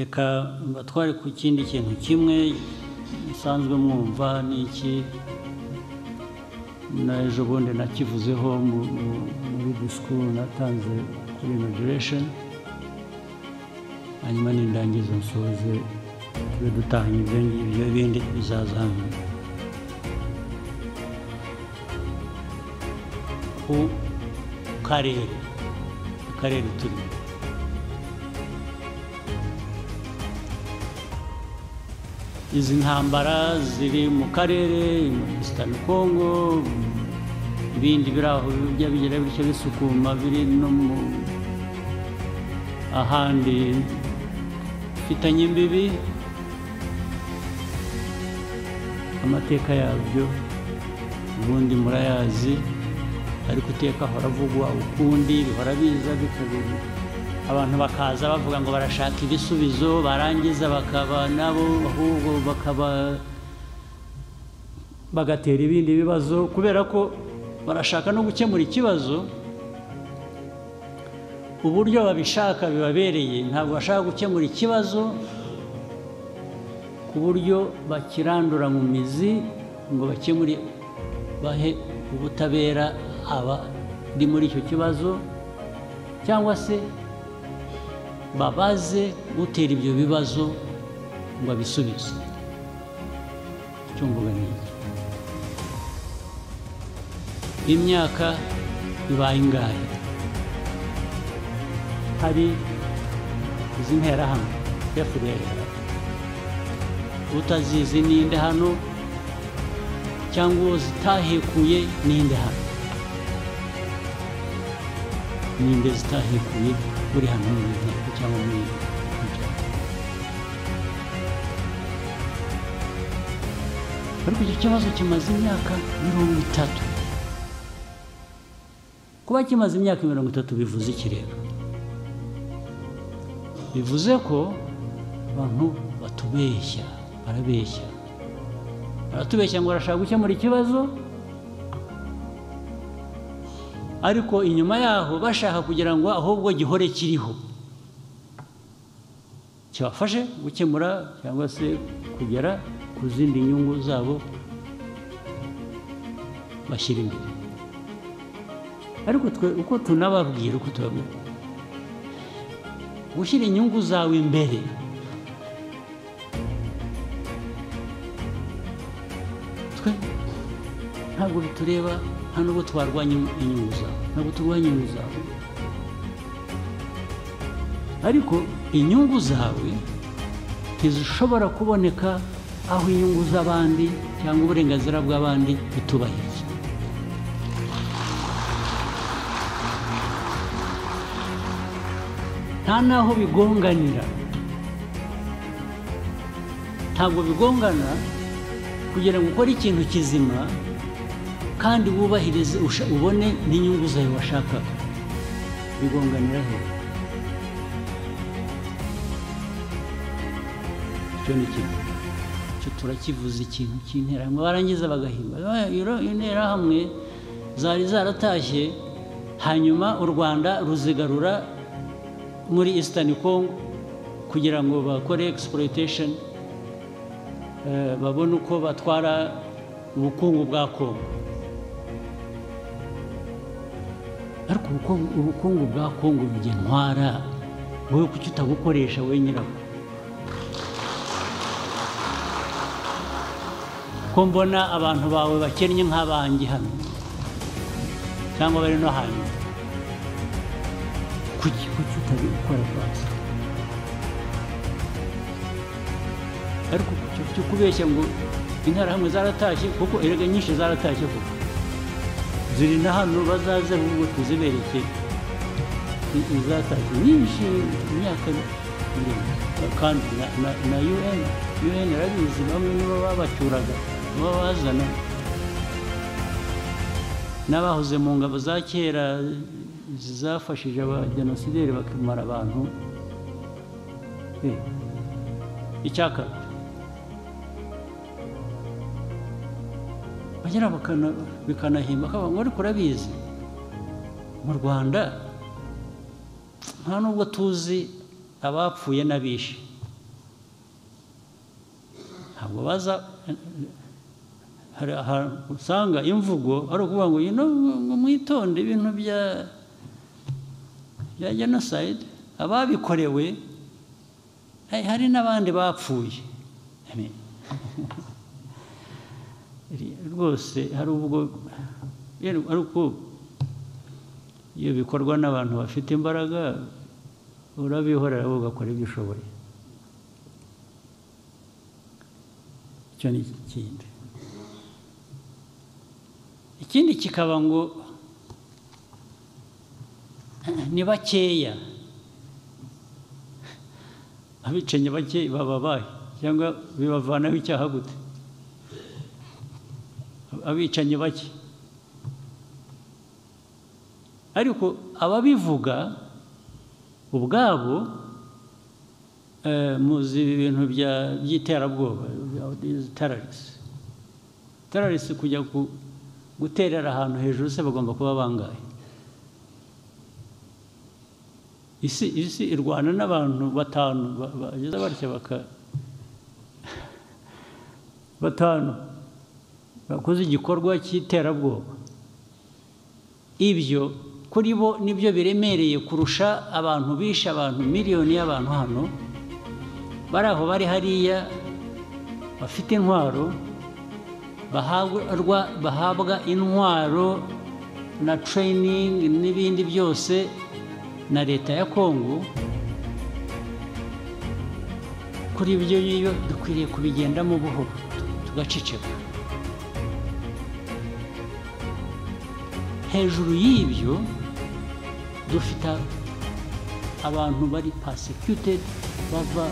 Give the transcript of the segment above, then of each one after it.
reka mbatware ku kindi kintu kimwe musanzwe mwumva ni iki na ejo bundi nakivuzeho mu- mu- muri disikuru natanze kuri inajeresheni hanyuma nindangiza nsoze tube dutanga ibyo ngibyo bindi bizaza hano ku karere akarere turimo izi ntambara ziri mu karere muri isitani kongo ibindi biri aho bijya bigira bityo bisukuma biri no mu ahandi mfitanye imbibi amateka yabyo ubundi murayazi ariko iteka ahora avugwa ukundi bihora biza bikabiri abantu bakaza bavuga ngo barashaka ibisubizo barangiza bakaba nabo ahubwo bakaba bagatera ibindi bibazo kubera ko barashaka no gukemura ikibazo uburyo babishaka bibabereye ntabwo bashaka gukemura ikibazo ku buryo bakirandura mu mizi ngo bakemure bahe ubutabera abari muri icyo kibazo cyangwa se babaze utera ibyo bibazo ngo abisubize icyo mvuga ni iki imyaka ibaye ingahe hari izi nterahamwe efuperi utazizi ninde hano cyangwa uwo zitahekuye ninde hano ninde zitahekuye uri hano mu nteko cyangwa muri iyi nteko. ariko icyo kibazo kimaze imyaka mirongo itatu kuba kimaze imyaka mirongo itatu bivuze ikirego bivuze ko abantu batubeshya barabeshya baratubeshya ngo barashaka gukemura ikibazo ariko inyuma yaho bashaka kugira ngo ahubwo gihore kiriho kibafashe gukemura cyangwa se kugera ku zindi nyungu zabo bashyira imbere ariko twe uko tunababwira uko tubabwira gushyira inyungu zawe imbere twe ntabwo bitureba nta n'ubwo twarwanya inyungu zawe ntabwo turwanya inyungu zawe ariko inyungu zawe ntizishobora kuboneka aho inyungu z'abandi cyangwa uburenganzira bw'abandi bitubahiriza nta n'aho bigonganira ntabwo bigongana kugira ngo ukore ikintu kizima kandi wubahirize usha- ubone n'inyungu zawe washakaga bigonganira he icyo ni kimwe icyo turakivuze ikintu cy'interahamwe barangiza bagahimba Iyo- iyo interahamwe zari zaratashye hanyuma u rwanda ruzigarura muri Eastern Congo kugira ngo bakore exploitation eh, babone uko batwara ubukungu bwa Congo ariko ubukungu- ubukungu bwa Congo bujya ntwara wowe kuki utabukoresha wowe nyirabwo ko mbona abantu bawe bakennye nk'abanjye hano cyangwa bari no hanyuma kuki kuki utabikora rwose ariko cyo- cyo kubeshya ngo interahamwe zaratashye kuko erega nyinshi zaratashye kuko ziri na hano bazaze ahubwo tuzibereke i- izatashye nyinshi imyaka miremire kandi na, na, na un un irabizi bamwe nibo babacyuraga nibo bazana n'abahoze mu ngabo za kera zafashije abajenosideri bakamara abantu Eh, icyaka bagera bakana- bikanahimba akavuga ngo ariko urabizi mu rwanda nta nubwo tuzi abapfuye n'abishe ntabwo baza hari ahantu usanga imvugo ari ukuvuga ngo ino ngo mwitonde ibintu bya bya jenoside ababikorewe hari- hari n'abandi bapfuye I mean, rwose hari ubwo yari- ariko iyo bikorwa n'abantu bafite imbaraga urabihorera wowe ugakora ibyo ushoboye icyo ni ikindi ikindi kikaba ngo ni bakeya abicanyi bake bababaye cyangwa bibavanaho icyaha gute abicanyi bake ariko ababivuga ubwabo eh, muzi ibintu bya- by'iterabwoba terarisi terarisi kujya ku- guterera ahantu hejuru se bagomba kuba bangahe isi isi irwana n'abantu batanu ba- bagize batya baka batanu bakoze igikorwa cy'iterabwoba ibyo kuri bo nibyo biremereye kurusha abantu bishe abantu miliyoni y'abantu hano bari aho bari hariya bafite intwaro bahabwa bahabwa intwaro na tereyiningi n'ibindi byose na leta ya kongo kuri ibyo ngibyo dukwiriye kubigendamo buhoro tugaceceka hejuru y'ibyo dufite abantu bari persecuted bava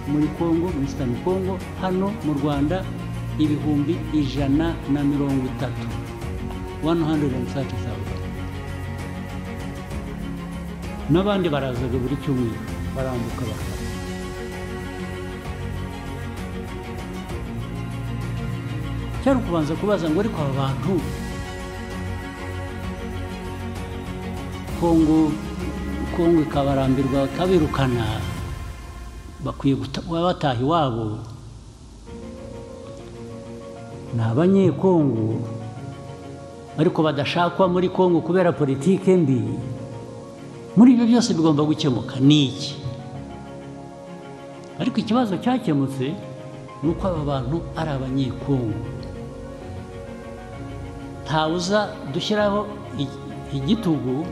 muri congo muri sitani congo hano mu rwanda ibihumbi ijana na mirongo itatu 130,000 n'abandi barazaga buri cyumweru barambuka bakaza cyari ukubanza kubaza ngo ariko aba bantu kongo kongo ikabarambirwa bakabirukana bakwiye guta- kuba bataha iwabo ni abanyekongo ariko badashakwa muri kongo kubera politike mbi muri ibyo byose bigomba gukemuka ni iki ariko ikibazo cyakemutse ni uko aba bantu ari abanyekongo ntawuza dushyiraho i- igitugu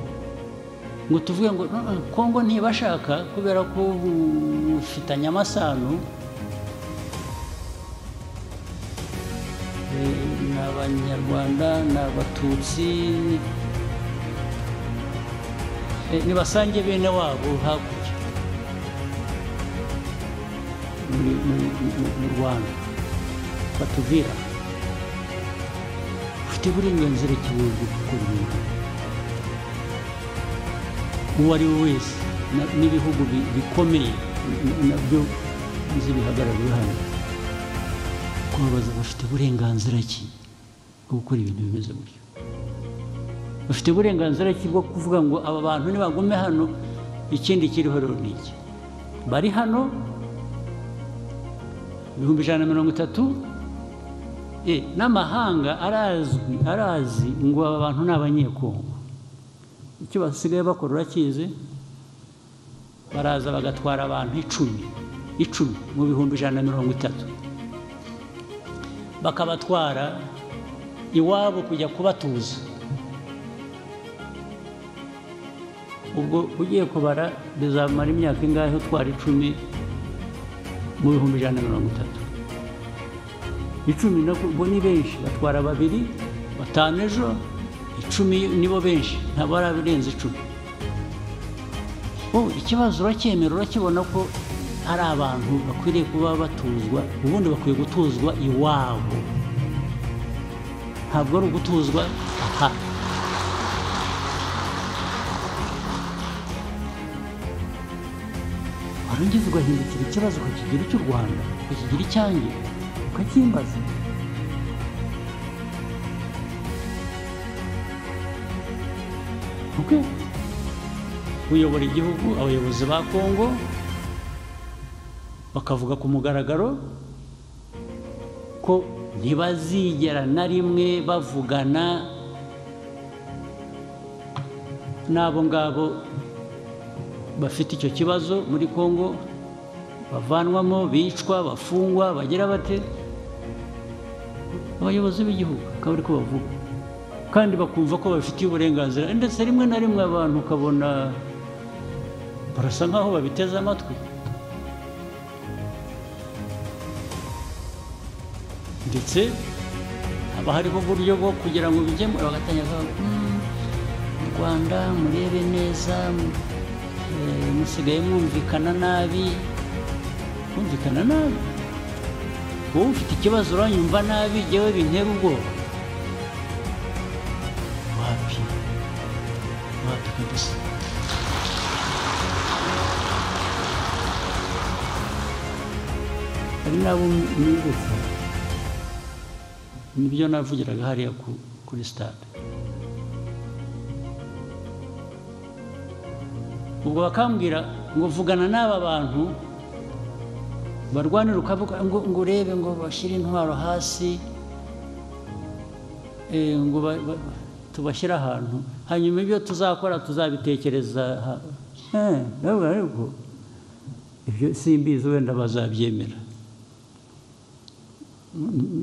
ngo tuvuge ngo "No, no, kongo ntibashaka kubera ko ufitanye amasano Eh, ni abanyarwanda ni abatutsi Eh, nibasange bene wabo hakurya muri- muri- muri- mu rwanda batubwira ufite uburenganzira kimwe bwo gukora ibintu uwo ari we wese na- n'ibihugu bi- bikomeye na- nabyo bihagarariye hano kubabaza bafite uburenganzira ki bwo gukora ibintu bimeze gutyo bafite uburenganzira ki bwo kuvuga ngo aba bantu nibagume hano ikindi kiriho rero ni iki bari hano ibihumbi ijana na mirongo itatu eh, n'amahanga arazwi arazi ngo aba bantu ni abanyekongo icyo basigaye bakora urakizi baraza bagatwara abantu icumi icumi mu bihumbi ijana na mirongo itatu bakabatwara iwabo kujya kubatuza ubwo ugiye kubara bizamara imyaka ingahe utwara icumi mu bihumbi ijana na mirongo itatu icumi nabwo ubwo ni benshi batwara babiri batanu ejo icumi nibo benshi ntabwo ari abarenze icumi ubu ikibazo uracyemera urakibona ko ari abantu bakwiriye kuba batuzwa ubundi bakwiye gutuzwa iwabo ntabwo ari ugutuzwa aha warangiza ugahindukira ikibazo ukakigira icy'u rwanda ukakigira icyanjye ukacyimbaza ubwe uyobora igihugu abayobozi ba kongo bakavuga ku mugaragaro kuko ntibazigera na rimwe bavugana n'abo ngabo bafite icyo kibazo muri congo bavanwamo bicwa bafungwa bagira bate abayobozi b'igihugu akaba ari ko bavuga kandi bakumva ko babifitiye uburenganzira ndetse rimwe na rimwe abantu ukabona barasa nk'aho babiteze amatwi ndetse haba hariho uburyo bwo kugira ngo bijyemo bagatangira kuvuga "Mm, mu rwanda murebe neza mu- eh, musigaye mwumvikana nabi mwumvikana nabi wowe ufite ikibazo uranyumva nabi jyewe bintera ubwoba wapi wapi kabisa hari n'abo nibutsa nibyo navugiraga hariya ku- kuri sitade ubwo bakambwira ngo vugana n'aba bantu barwanira ukavuga ngo ngo urebe ngo bashyire intwaro hasi eh, ngo ba- ba- ba- tubashyire ahantu hanyuma ibyo tuzakora tuzabitekereza ha- Eh, ndababwira ariko ibyo simbizi wenda bazabyemera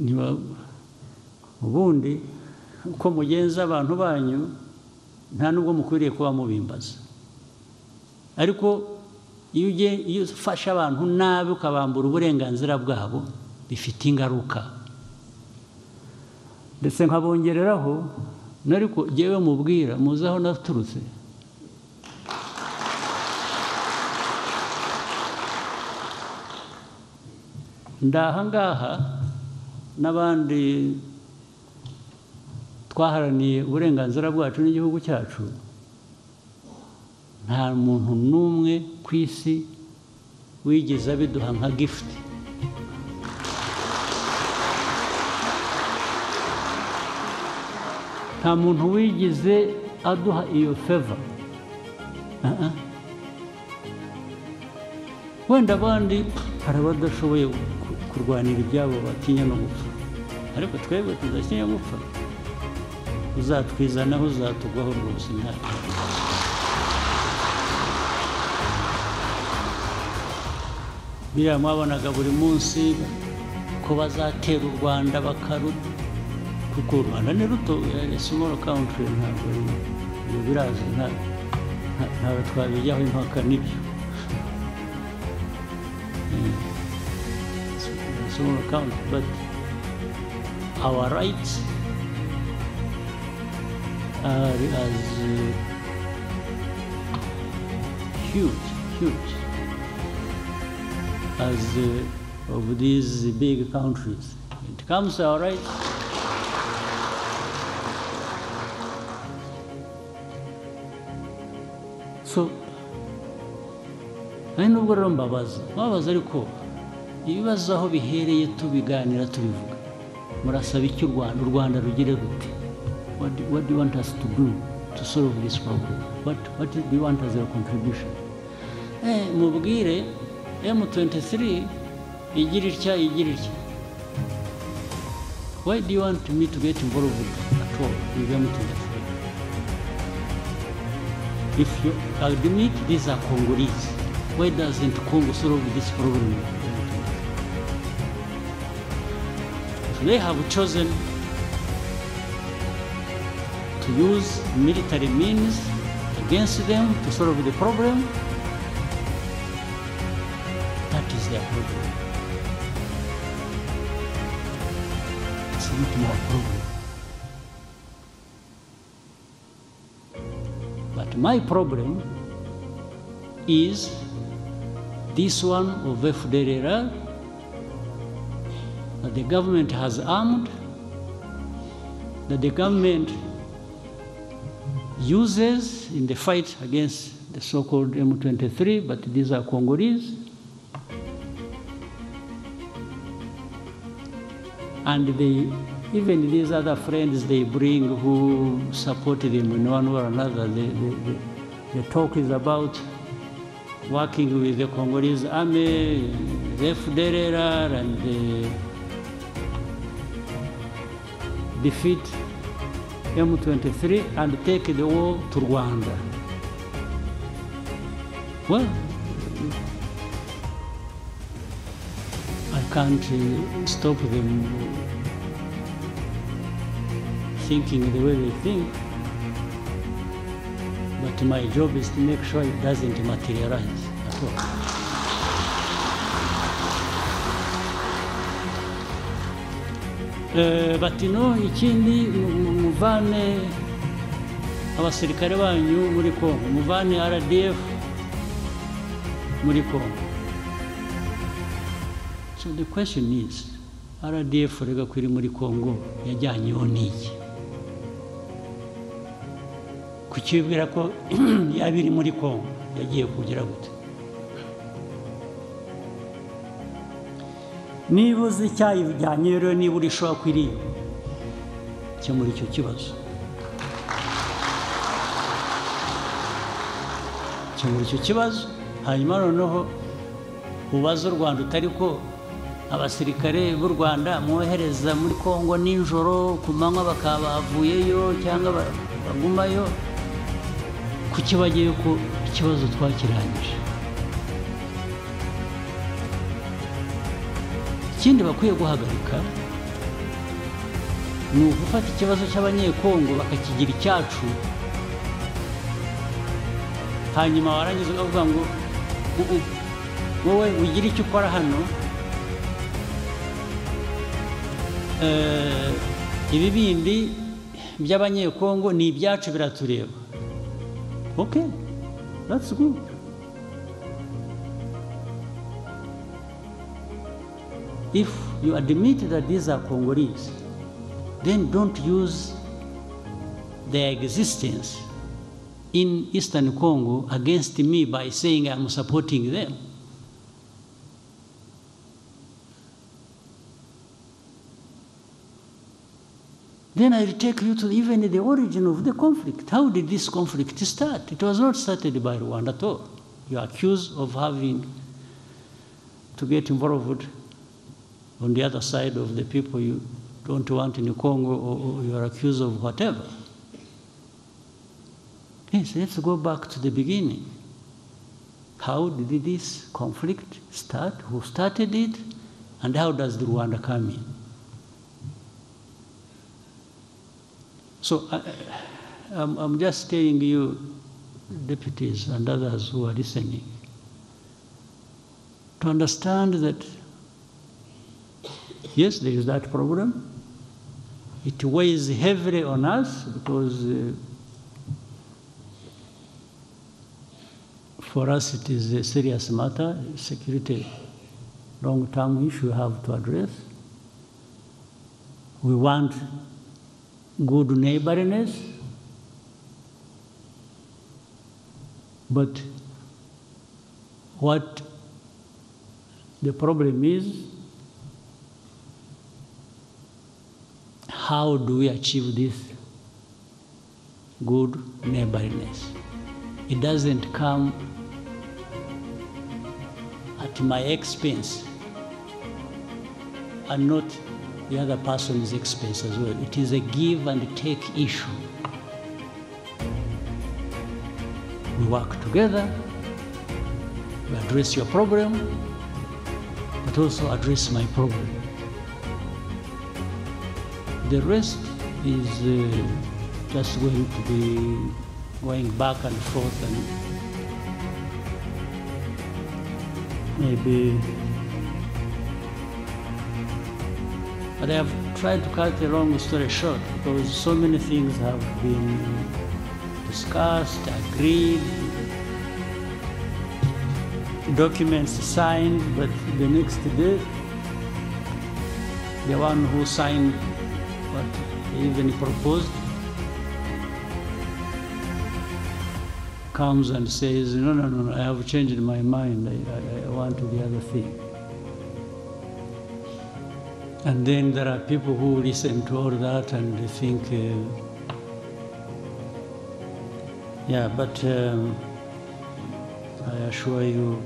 niba ubundi uko mugenza abantu banyu nta nubwo mukwiriye kuba mubimbaza ariko iyo ugiye iyo ufashe abantu nabi ukabambura uburenganzira bwabo bifite ingaruka ndetse nkabongereraho n'ariko jyewe mubwira muzi aho naturutse ndahangaha n'abandi twaharaniye uburenganzira bwacu n'igihugu cyacu nta muntu n'umwe ku isi wigeze abiduha nka gifuti nta muntu wigeze aduha iyo feva Ah, ah. wenda abandi hari abadashoboye ku- kurwanira ibyabo batinya no gupfa ariko twebwe tudatinya gupfa uzatwizanaho uzatugwaho rwose ntabwo biriya mwabonaga buri munsi ko bazatera u rwanda bakaru kuko u rwanda ni ruto simoro kawuntiri ntabwo ari- ibyo birazi nta- nta- ntabwo twabijyaho impaka nibyo simoro kawuntiri bati awa rayiti ari azi huge huge as uh, of these big countries. It comes all right. So, ari nubwo rero mbabaza mbabaza ariko ibibazo aho bihereye tubiganira tubivuga murasaba icyo u rwanda u rwanda rugire rute what, do- what do you want us to do to solve this problem what, what do you want as your contribution eh, mubwire m23 igira itya igira itya why do you want me to get involved at all with m23 if you admit these are Congolese, why doesn't Congo solve this problem? They have chosen to use military means against them to solve the problem. That is their problem. It's not my problem. But my problem is this one of FDLR that the government has armed, that the government uses in the fight against the so-called M23, but these are Congolese. and they even these other friends they bring who support them in one way or another the, the, the, the talk is about working with the congolese army the fdlr and the defeat M23 and take the war to Rwanda. Well, I can't uh, stop them thinking the way they think. But my job is to make sure it doesn't materialize at all. Eh, bati no ikindi mu- mu- muvane abasirikare banyu muri Kongo muvane RDF muri Kongo so the question is RDF rega kwiri muri Kongo yajyanyeho n'iki kukibwira ko yaba iri muri Kongo yagiye kugira gute niba uzi icyayijyanye rero niba uri shora kwiriye muri icyo kibazo muri icyo kibazo hanyuma noneho ubaze u rwanda utari ko abasirikare b'u rwanda mwohereza muri kongo nijoro ku manywa bakaba bavuyeyo cyangwa ba- bagumayo kuki bagiye ko ikibazo twakirangije ikindi bakwiye guhagarika ni ugufata ikibazo cy'abanyekongo bakakigira icyacu hanyuma warangiza ukavuga ngo "Uh, uh, wowe ugire icyo ukora hano Eh, ibibindi by'abanyekongo ni ibyacu biratureba ok that's good If you admit that these are Congolese, then don't use their existence in Eastern Congo against me by saying I'm supporting them. Then I'll take you to even the origin of the conflict. How did this conflict start? It was not started by Rwanda at all. You are accused of having to get involved on the other side of the people you don't want in Congo or, or you are accused of whatever. Yes, let's go back to the beginning. How did this conflict start? Who started it? And how does the Rwanda come in? So I, I- I'm, I'm just telling you, deputies and others who are listening, to understand that Yes, there is that problem. It weighs heavily on us because uh, for us it is a serious matter, security, long term issue we have to address. We want good neighborliness, but what the problem is how do we achieve this good neighborliness? It doesn't come at my expense and not the other person's expense as well. It is a give and take issue. We work together, we address your problem, but also address my problem. The rest is uh, just going to be going back and forth and maybe. But I have tried to cut the long story short because so many things have been discussed, agreed, documents signed, but the next day, the one who signed what even proposed comes and says, no, no, no, no, I have changed my mind. I, I, I want the other thing. And then there are people who listen to all that and they think, uh, yeah, but um, I assure you,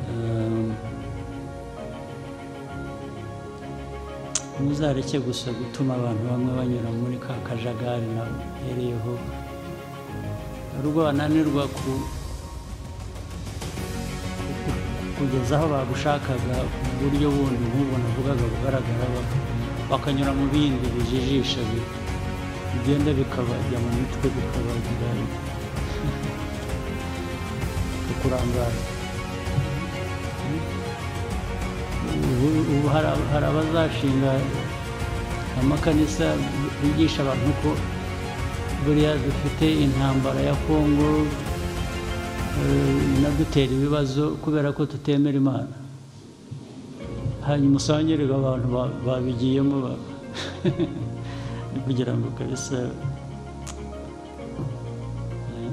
um, ntuzareke gusa gutuma abantu bamwe banyura muri ka kajagari nabo uhereyeho hari ubwo bananirwa ku kugeza aho bagushakaga mu buryo bundi nk'ubwo navugaga bugaragara ba- bakanyura mu bindi bijijisha bi- bigenda bikabajya mu mitwe bikabagira ukurangara ubu ubu hari ab- hari abazashinga amakanisa bigisha abantu ko buriya dufite intambara ya kongo eh, inadutera ibibazo kubera ko tutemera imana hanyuma usangerega abantu ba- babigiyemo ba- kugira ngo kabisa eh,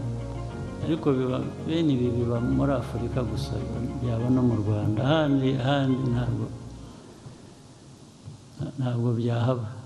ariko biba bene ibi biba muri afurika gusa byaba no mu rwanda ahandi ahandi ntabwo ntabwo byahaba